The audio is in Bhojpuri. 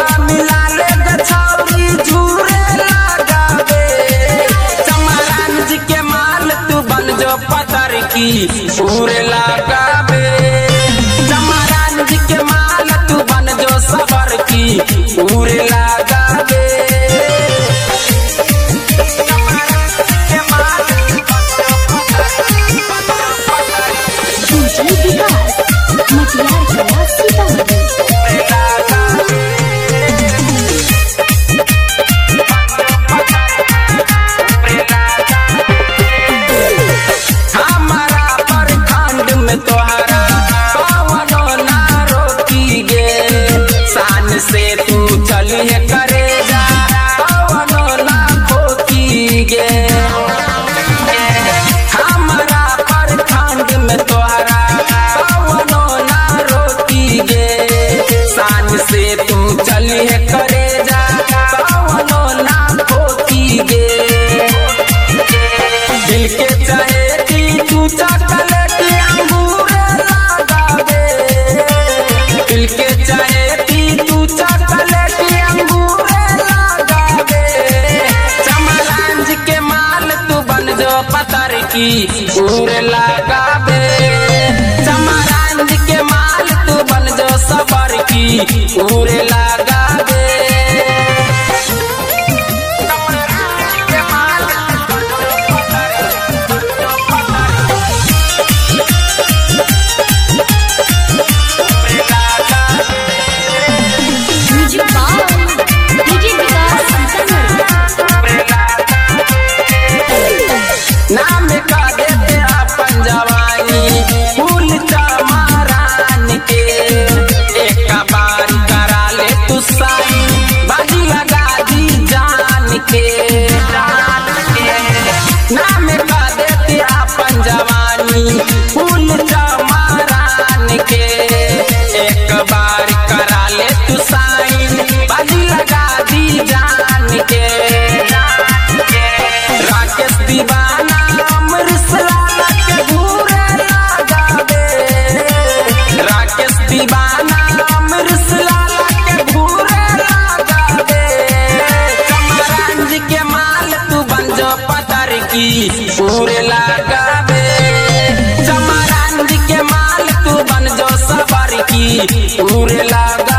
रंगवा मिला ले गछौरी झूरे लगावे चमरान जी के माल तू बन जो पतर की पूरे लगावे चमरान जी के माल तू बन जो सबर की पूरे लगावे डीजे विकास मटियार कला सीतामढ़ी हमारा प्रखंड में तोहरा कवनो ना रोकी गे शान से तू चलिए करे जा कवनो ना खोकी गे हमारा प्रखंड में तोहरा कवनो ना रोकी गे शान से तू चलिए करे जा कवनो ना खोकी गे दिल के चाहेती तू चॉकलेटी अंगूर लगावे दिल के चाहेती तू चॉकलेटी अंगूर लगावे चमरान जी के माल तू बन जो पतर की पूर लगावे चमरान जी के माल तू बन जो सबर की पूर लगावे music by DJ Vikas Sitamarhi नाम का देते अपन जवानी फूल चमारान के एक बार करा ले तू साई बाजी लगा दी जान के नाम का देते अपन जवानी फूल चमारान के एक बार करा ले तू साई बाजी लगा दी जान के राकेश दीवाना अमृत लाला के घूरे लगावे राकेश दीवाना अमृत लाला के घूरे लगावे कमरान जी के माल तू बन जो पतर की पूरे लगावे चमरान जी के माल तू बन जो सबर की पूरे लगा